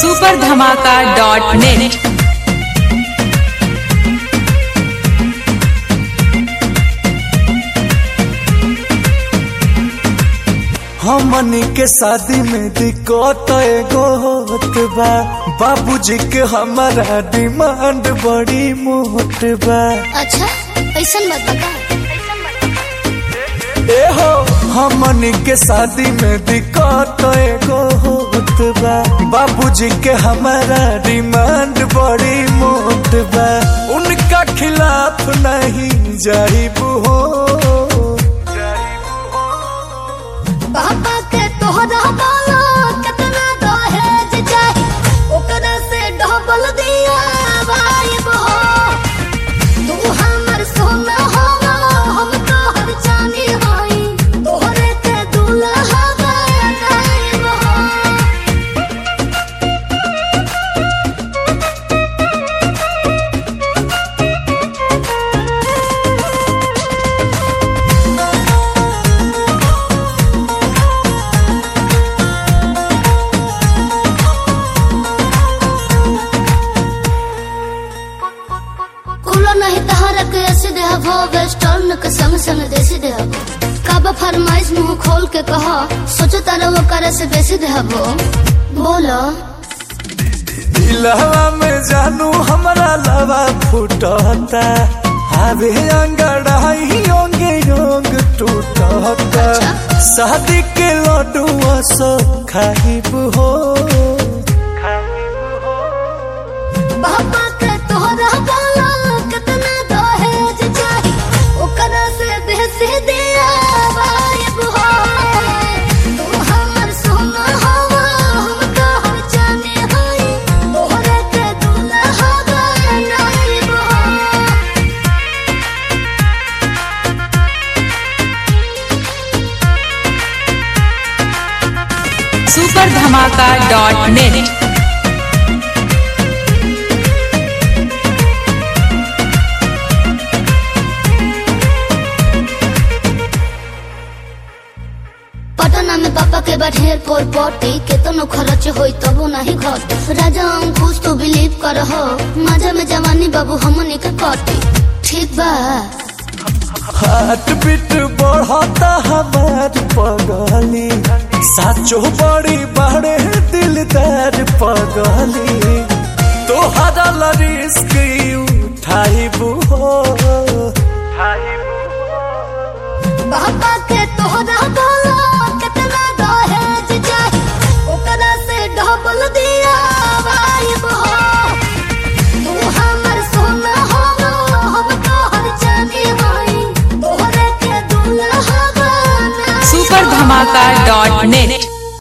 super धमाका dot net हमनी के शादी में दिक्कत एगो होत बा बाबूजी के हमारा डिमांड बड़ी मोट बा अच्छा ऐसन मत बता ए हो हमनी के शादी में दिक्कत एगो होत बा बाबूजी के हमारा डिमांड बड़ी मोट बा उनका खिलाफ नहीं जाइब हो पापा के तोहरा बाला कितना दहेज चाही ओकरा से डबल दिया वाइब हो तू हमर सोना हो हम तोहर चांदी हई तोहरे के दूल्हा बनाइब हो कुलो नहीं तहरा के ऐसे देहबो वेस्टर्न के संग संग देसी देहबो कब फरमाइश मुंह खोल के कहो सोचो तारा वो करे से बेसी देहबो बोलो दिलवा में जानू हमरा लवा फुटता आवे अंगड़ाई योंगे योंग टूटता शादी के लड्डुआ सो खाइब हो बाबा के तोहरा बाला कितना दहेज चाही ओकरा से बेसी दिया वाइब हो तू हमर सोना हवा हम तोहर चांदी हई तोहरे के दूल्हा बनाइब हो सुपर धमाका डॉट नेट पटना में पापा के बढ़ेर पोर पोटी केतनो खर्च होई तबो नहीं घट राजा अंकुश तो बिलीव कर हो मजा में जवानी बाबू हमनी के कटी ठीक बा हार्ट बीट बढ़ता हमार पगली साचो बड़ी बड़े दिलदार पगली तोहरा ला रिस्क उठाइब हो पापा के तोहरा बाला कितना दहेज चाही ओकरा से डबल दिया वाइब हो तू हमर सोना हो हम तोहर चांदी हई तोहरे के दूल्हा बनाइब सुपर धमाका डॉट नेट